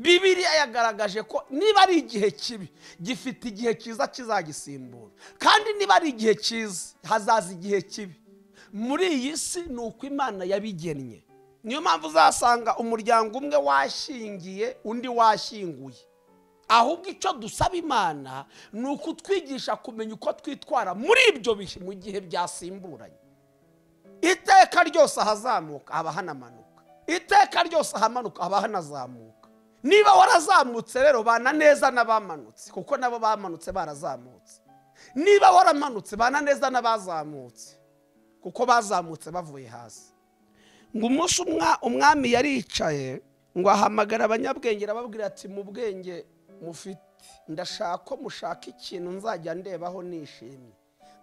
bibiriya yagaragaje ko niba ari igihe kibi gifite igihe cyiza kizagisimbura kandi niba ari igihe cyiza hazaza igihe kibi muri iyi si ni uko imana yabigennye niyo mpamvu uzasanga umuryango umwe washingiye undi washyinguye ahubwo icyo dusaba imana ni ukutwigisha kumenya uko twitwara muri ibyo bihe mu gihe byasimburanye iteka ryose ahazamuka haba hanamanuka iteka ryose ahamanuka haba hanazamuka niba warazamutse rero bana neza n'abamanutse kuko nabo bamanutse barazamutse niba waramanutse bana neza n'abazamutse kuko bazamutse bavuye hasi ngo umunsi umwami yaricaye ngo ahamagara abanyabwenge arababwira ati mu bwenge mufite ndashaka ko mushaka ikintu nzajya ndebaho nishimye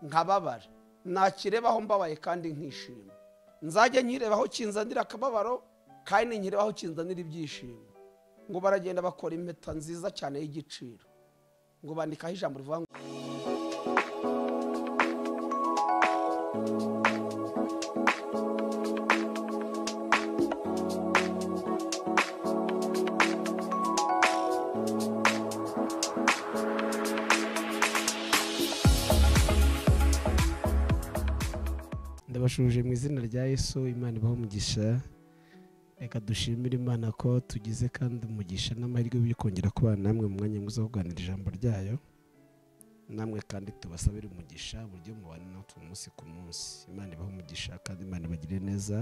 nkababara nakirebaho mbabaye kandi nkishima nzajya nkirebaho kinzanira akababaro kandi nkirebaho kinzanira ibyishimo ngo baragenda bakora impeta nziza cyane y'igiciro ngo bandikaho ijambo rivuga ngo ndabashuje mu izina rya yesu imana ibaho umugisha reka dushimire imana ko tugize kandi umugisha n'amahirwe yo kongera kubana namwe mu mwanya mwiza wo kuganira ijambo ryayo namwe kandi tubasabire umugisha uburyo mubana natwe umunsi ku munsi imana ibaho umugisha kandi imana ibagire neza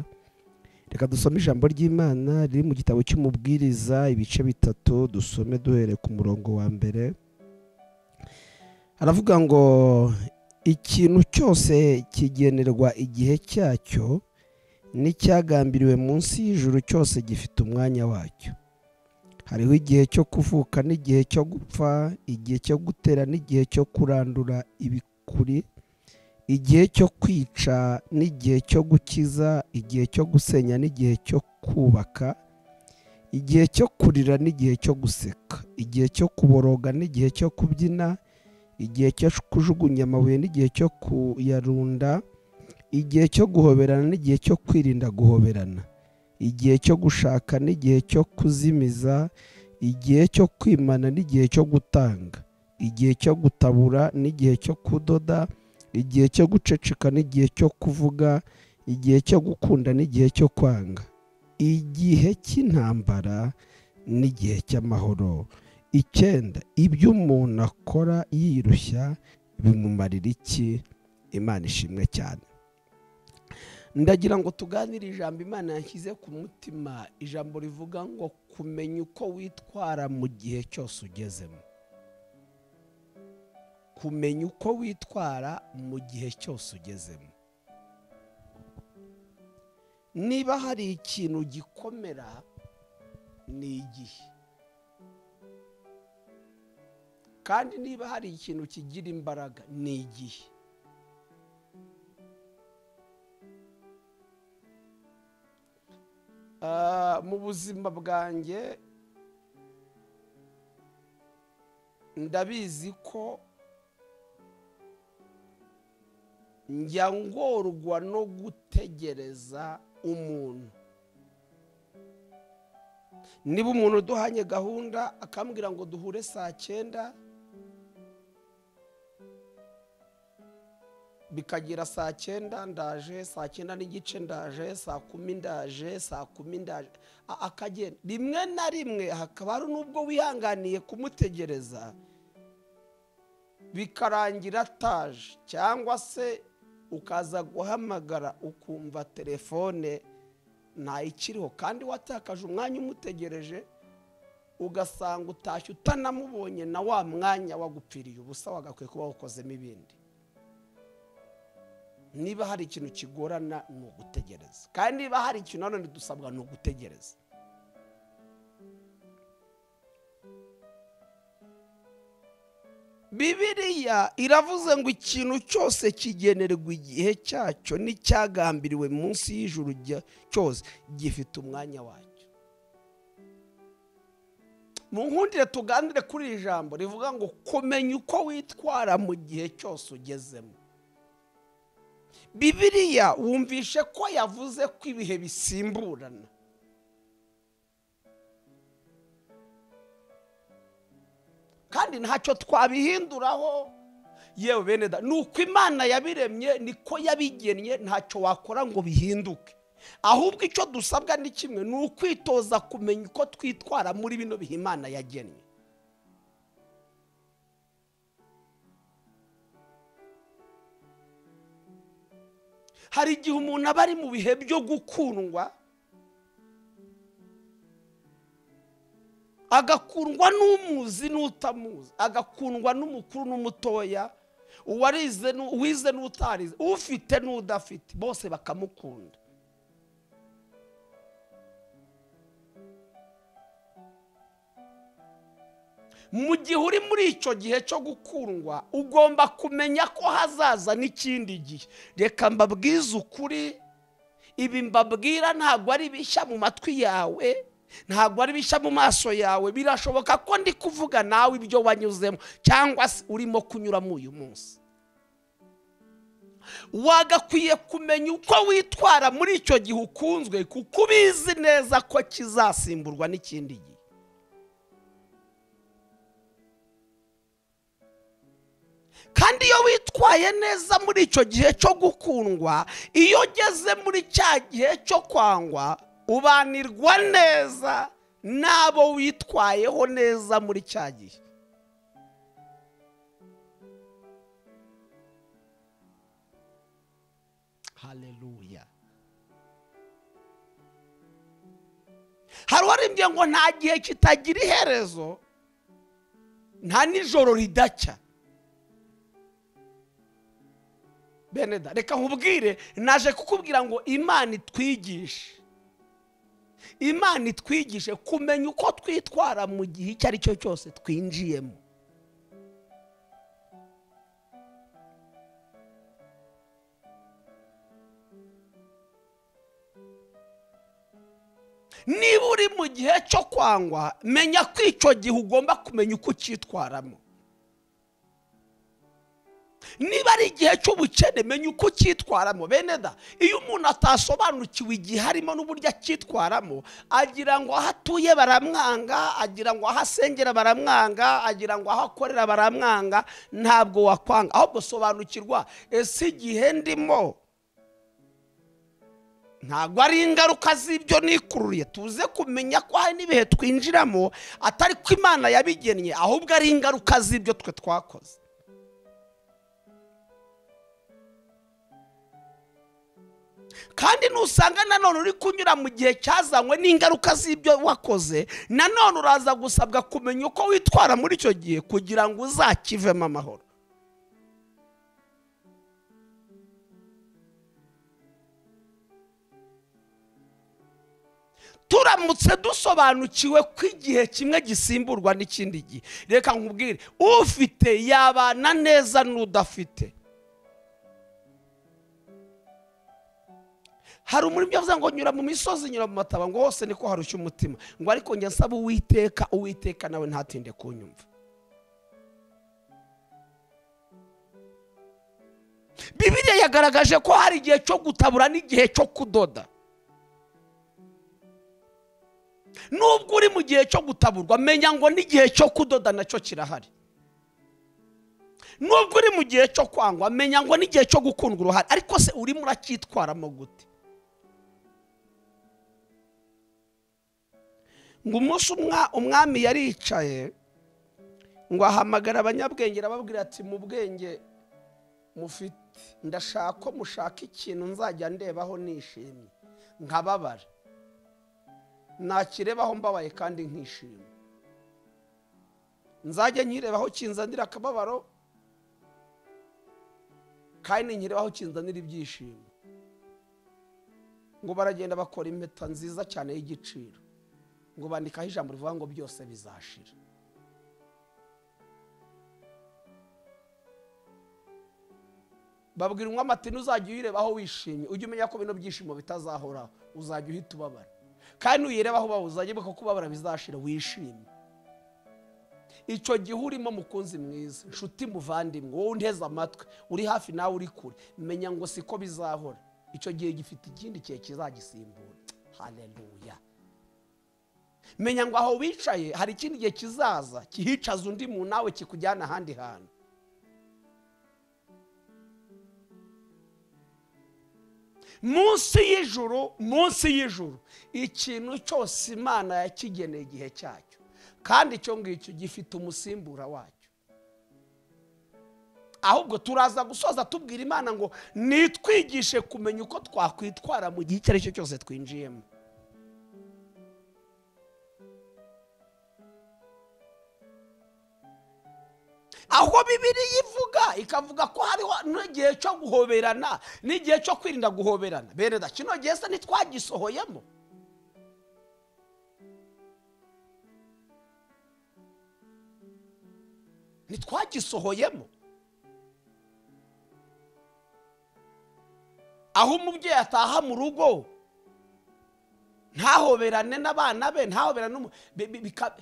reka dusome ijambo ry'imana riri mu gitabo cy'umubwiriza ibice bitatu dusome duhereye ku murongo wa mbere haravuga ngo ikintu cyose kigenerwa igihe cyacyo n'icyagambiriwe munsi y'ijuru cyose gifite umwanya wacyo hariho igihe cyo kuvuka n'igihe cyo gupfa igihe cyo gutera n'igihe cyo kurandura ibikuri igihe cyo kwica n'igihe cyo gukiza igihe cyo gusenya n'igihe cyo kubaka igihe cyo kurira n'igihe cyo guseka igihe cyo kuboroga n'igihe cyo kubyina igihe cyo kujugunya amabuye n'igihe cyo kuyarunda igihe cyo guhoberana n'igihe cyo kwirinda guhoberana igihe cyo gushaka n'igihe cyo kuzimiza igihe cyo kwimana n'igihe cyo gutanga igihe cyo gutabura n'igihe cyo kudoda igihe cyo guceceka n'igihe cyo kuvuga igihe cyo gukunda n'igihe cyo kwanga igihe cy'intambara n'igihe cy'amahoro icyenda ibyo umuntu akora yirushya bimumarira iki imana ishimwe cyane ndagira ngo tuganire ijambo imana yashyize ku mutima ijambo rivuga ngo kumenya uko witwara mu gihe cyose ugezemo kumenya uko witwara mu gihe cyose ugezemo niba hari ikintu gikomera ni igihe kandi niba hari ikintu kigira imbaraga ni igihe mu buzima bwanjye ndabizi ko njya ngorwa no gutegereza umuntu niba umuntu uduhanye gahunda akambwira ngo duhure saa cyenda bikagera saa cyenda ndaje saa cyenda n'igice ndaje saa kumi ndaje saa kumi ndaje akagenda rimwe na rimwe hakaba hari n'ubwo wihanganiye kumutegereza bikarangira ataje cyangwa se ukaza guhamagara ukumva telefone ikiriho kandi watakaje umwanya umutegereje ugasanga utashye utanamubonye na wa mwanya wagupfiriye ubusa wagakwiye kuba wakozemo ibindi niba hari ikintu kigorana ni ugutegereza kandi niba hari ikintu nanone dusabwa ni ugutegereza bibiriya iravuze ngo ikintu cyose kigenerwa igihe cyacyo n'icyagambiriwe munsi y'ijuru cyose gifite umwanya wacyo mu nkundire tuganire kuri iri jambo rivuga ngo kumenya uko witwara mu gihe cyose ugezemo bibiriya wumvishe ko yavuze ko ibihe bisimburana kandi ntacyo twabihinduraho yewe bene da ni uko imana yabiremye niko yabigennye ntacyo wakora ngo bihinduke ahubwo icyo dusabwa ni kimwe ni ukwitoza kumenya uko twitwara muri bino bihe imana yagennye hari igihe umuntu aba ari mu bihe byo gukundwa agakundwa n'umuzi n'utamuzi agakundwa n'umukuru n'umutoya uwize n'utarize ufite n'udafite bose bakamukunda mu gihe uri muri icyo gihe cyo gukundwa ugomba kumenya ko hazaza n'ikindi gihe reka mbabwize ukuri ibi mbabwira ntabwo ari bishya mu matwi yawe ntabwo ari bishya mu maso yawe birashoboka ko ndi kuvuga nawe ibyo wanyuzemo cyangwa se urimo kunyuramo uyu munsi wagakwiye kumenya uko witwara muri icyo gihe ukunzwe kuko ubizi neza ko kizasimburwa n'ikindi gihe kandi iyo witwaye neza muri icyo gihe cyo gukundwa iyo ugeze muri cya gihe cyo kwangwa ubanirwa neza n'abo witwayeho neza muri cya gihe hareruya hari uwarimbye ngo nta gihe kitagira iherezo nta nijoro ridacya bene da reka nkubwire naje kukubwira ngo imana itwigishe imana itwigishe kumenya uko twitwara mu gihe icyo ari cyo cyose twinjiyemo niba uri mu gihe cyo kwangwa menya ko icyo gihe ugomba kumenya uko ucyitwaramo niba ari igihe cy'ubukene menya uko ucyitwaramo bene da iyo umuntu atasobanukiwe igihe harimo n'uburyo acyitwaramo agira ngo aho atuye baramwanga agira ngo aho asengera baramwanga agira ngo aho akorera baramwanga ntabwo wakwanga ahubwo sobanukirwa ese igihe ndimo ntabwo ari ingaruka z'ibyo nikururiye tuze kumenya ko hari n'ibihe twinjiramo atari ko imana yabigennye ahubwo ari ingaruka z'ibyo twe twakoze kandi nusanga nanone uri kunyura mu gihe cyazanywe n'ingaruka z'ibyo wakoze nanone uraza gusabwa kumenya uko witwara muri icyo gihe kugira ngo uzakivemo amahoro turamutse dusobanukiwe ko igihe kimwe gisimburwa n'ikindi gihe reka nkubwire ufite yabana neza n'udafite hari umurimo uvuga ngo nyura mu misozi nyura mu mataba ngo hose niko harushya umutima ngo ariko njya nsaba uwiteka uwiteka nawe ntatinde kunyumva bibiriya yagaragaje ko hari igihe cyo gutabura n'igihe cyo kudoda nubwo uri mu gihe cyo gutaburwa menya ngo n'igihe cyo kudoda nacyo kirahari nubwo uri mu gihe cyo kwangwa menya ngo n'igihe cyo gukundwa uruhare ariko se urimo uracyitwaramo gute ngo umunsi umwami yaricaye ngo ahamagara abanyabwenge arababwira ati mu bwenge mufite ndashaka ko mushaka ikintu nzajya ndebaho nishimye nkababara nakirebaho mbabaye kandi nkishimye nzajya nkirebaho kinzanira akababaro kandi nkirebaho kinzanira ibyishimo ngo baragenda bakora impeta nziza cyane y'igiciro ngo bandikaho ijambo rivuga ngo byose bizashira babwira umwami ati ntuzajya uyirebaho wishimye ujye umenya ko bino byishimo bitazahoraho uzajya uhita ubabara kandi uyirebaho ubaho uzajya ko kubabara bizashira wishimye icyo gihe urimo mukunzi mwiza inshuti muvandimwe wowe unteze amatwi uri hafi nawe uri kure menya ngo siko bizahora icyo gihe gifite ikindi gihe kizagisimbura hareruya menya ngo aho wicaye hari ikindi gihe kizaza kihicaza undi muntu nawe kikujyana ahandi hantu munsi y'ijuru munsi y'ijuru ikintu cyose imana yakigeneye igihe cyacyo kandi icyo ngicyo gifite umusimbura wacyo ahubwo turaza gusoza tubwira imana ngo nitwigishe kumenya uko twakwitwara mu gihe icyo ari cyo cyose twinjiyemo aho bibiriya ivuga ikavuga ko hariho n'igihe cyo guhoberana n'igihe cyo kwirinda guhoberana bene da kino gihe se ntitwagisohoyemo ntitwagisohoyemo aho umubyeyi ataha mu rugo ntahoberane n'abana be ntahoberane n'umu bi- bi- bika-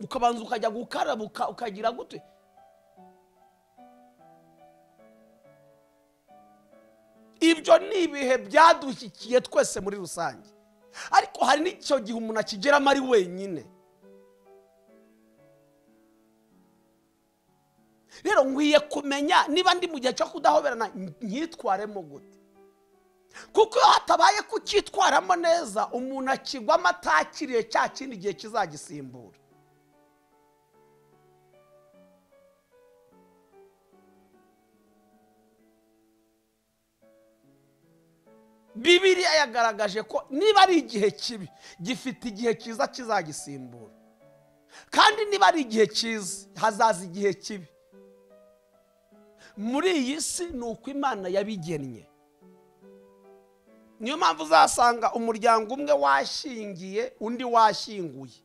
ukabanza ukajya gukaraba uka- ukagira gute ibyo ni ibihe byadushyikiye twese muri rusange ariko hari n'icyo gihe umuntu akigeramo ari wenyine rero nkwiye kumenya niba ndi mu gihe cyo kudahoberana nkitwaremo gute kuko iyo hatabaye kucyitwaramo neza umuntu akigwamo atakiriye cya kindi gihe kizagisimbura bibiriya yagaragaje ko niba ari igihe kibi gifite igihe cyiza kizagisimbura kandi niba ari igihe cyiza hazaza igihe kibi muri iyi si ni uko imana yabigennye niyo mpamvu uzasanga umuryango umwe washingiye undi washyinguye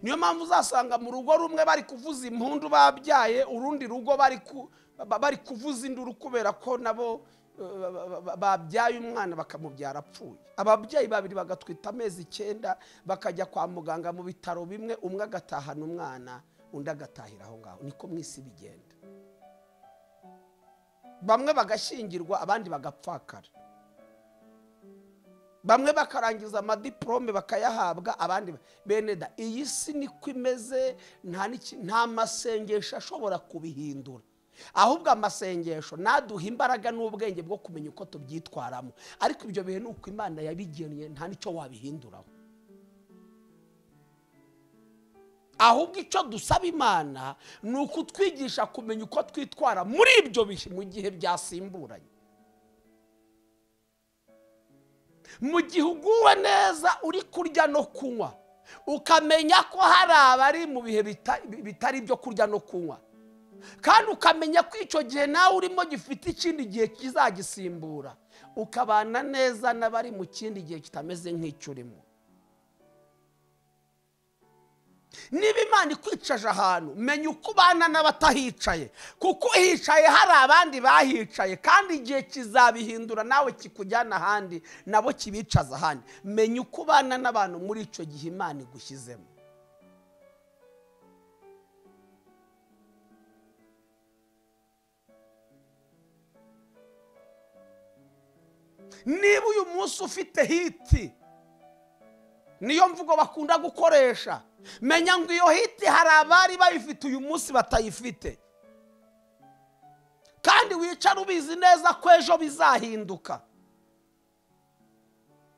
niyo mpamvu uzasanga mu rugo rumwe bari kuvuza impundu babyaye urundi rugo bari ku- ba- bari kuvuza induru kubera ko nabo eh, ba- ba- ba- babyaye umwana bakamubyara apfuye ababyeyi babiri bagatwita amezi icyenda bakajya kwa muganga mu bitaro bimwe umwe agatahana umwana undi agatahira aho ngaho niko mu isi bigenda bamwe bagashyingirwa abandi bagapfakara bamwe bakarangiza amadiporome bakayahabwa abandi ba- bene da iyi si niko imeze nta n'iki- nta masengesho ashobora kubihindura ahubwo amasengesho naduha imbaraga n'ubwenge bwo kumenya uko tubyitwaramo ariko ibyo bihe ni uko imana yabigennye nta n'icyo wabihinduraho ahubwo icyo dusaba imana ni ukutwigisha kumenya uko twitwara muri ibyo bihe mu gihe byasimburanye mu gihe uguwe neza uri kurya no kunywa ukamenya ko hari abari mu bihe bita- bitari ibyo kurya no kunywa kandi ukamenya ko icyo gihe nawe urimo gifite ikindi gihe kizagisimbura ukabana neza n'abari mu kindi gihe kitameze nk'icyo urimo niba imana ikwicaje ahantu menya uko ubana n'abatahicaye kuko uhicaye hari abandi bahicaye kandi igihe kizabihindura nawe kikujyana ahandi nabo kibicaza ahandi menya uko ubana n'abantu muri icyo gihe imana igushyizemo niba uyu munsi ufite hiti niyo mvugo bakunda gukoresha menya ngo iyo hiti hari abari bayifite uyu munsi batayifite kandi wicara ubizi neza ko ejo bizahinduka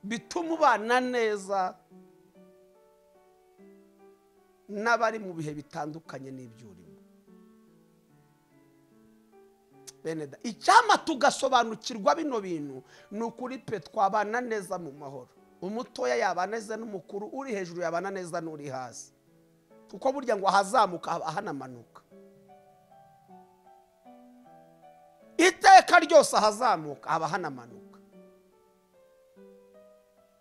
bituma ubana neza n'abari mu bihe bitandukanye n'ibyurimo bene da icyama tugasobanukirwa bino bintu ni ukuri pe twabana neza mu mahoro umutoya yabana neza n'umukuru uri hejuru yabana neza n'uri hasi kuko burya ngo ahazamuka haba ahanamanuka iteka ryose ahazamuka haba hanamanuka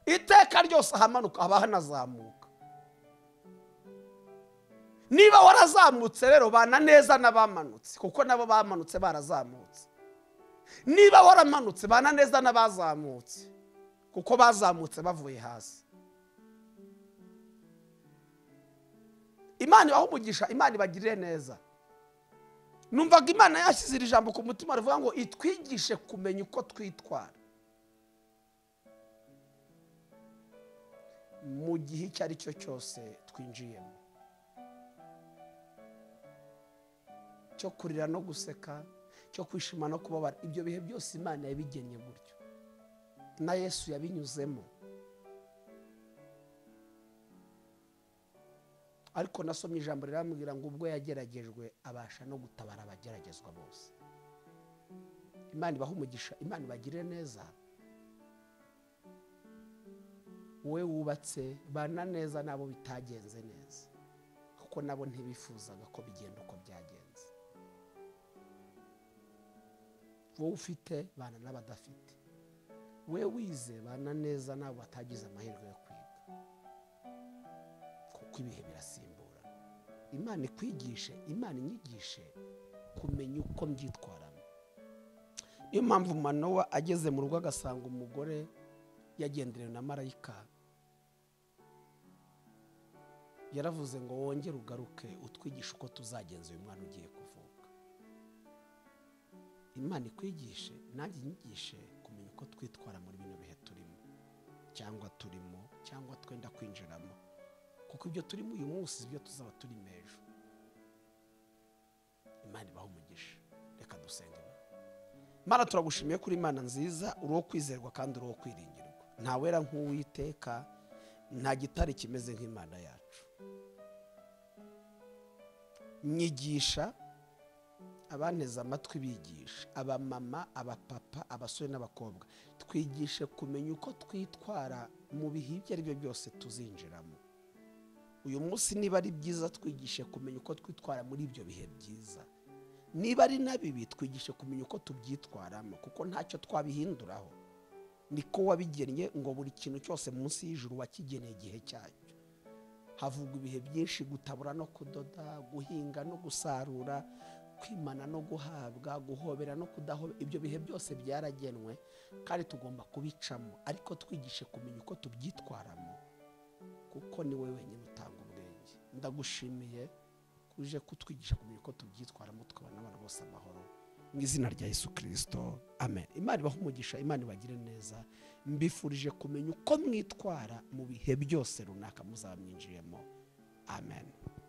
iteka ryose ahamanuka haba hanazamuka niba warazamutse rero bana neza n'abamanutse kuko nabo bamanutse barazamutse niba waramanutse bana neza n'abazamutse kuko bazamutse bavuye hasi imana ibaha umugisha imana ibagirire neza numvaga imana yashyize iri jambo ku mutima rivuga ngo itwigishe kumenya uko twitwara mu gihe icyo ari cyo cyose twinjiyemo cyo kurira no guseka cyo kwishima no kubabara ibyo bihe byose imana yabigennye gutyo na yesu yabinyuzemo ariko nasomye ijambo rirambwira ngo ubwo yageragejwe abasha no gutabara abageragezwa bose imana ibaha umugisha imana ibagirire neza wowe wubatse bana neza nabo bitagenze neza kuko nabo ntibifuzaga ko bigenda uko byagenze wowe ufite bana n'abadafite we wize bana neza nabo batagize amahirwe yo kwiga kuko ibihe birasimbura imana ikwigishe imana inyigishe kumenya uko mbyitwaramo niyo mpamvu manowa ageze mu rugo agasanga umugore yagenderewe na marayika yaravuze ngo wongere ugaruke utwigishe uko tuzagenza uyu mwana ugiye kuvuka imana ikwigishe nanjye inyigishe kumenya uko twitwara muri bino bihe turimo cyangwa turimo cyangwa twenda kwinjiramo kuko ibyo turimo uyu munsi ibyo tuzaba turimo ejo imana ibaha umugisha reka dusenge Mana turagushimiye kuri imana nziza uri uwo kwizerwa kandi uri uwo kwiringirwa nta wera nk'uwiteka nta gitare kimeze nk'imana yacu nyigisha abanteze amatwi bigisha abamama abapapa abasore n'abakobwa twigishe kumenya uko twitwara mu bihe ibyo ari byo byose tuzinjiramo uyu munsi niba ari byiza twigishe kumenya uko twitwara muri ibyo bihe byiza niba ari na bibi twigishe kumenya uko tubyitwaramo kuko ntacyo twabihinduraho niko wabigennye ngo buri kintu cyose munsi y'ijuru wakigeneye igihe cyacyo havugwa ibihe byinshi gutabura no kudoda guhinga no gusarura kwimana no guhabwa guhobera no kudahobera ibyo bihe byose byaragenwe kandi tugomba kubicamo ariko twigishe kumenya uko tubyitwaramo kuko ni wowe wenyine utanga ubwenge ndagushimiye ko uje kutwigisha kumenya uko tubyitwaramo tukabona abantu bose amahoro mu izina rya yesu kirisito amen imana ibaha umugisha imana ibagire neza mbifurije kumenya uko mwitwara mu bihe byose runaka muzaba mwinjiyemo amen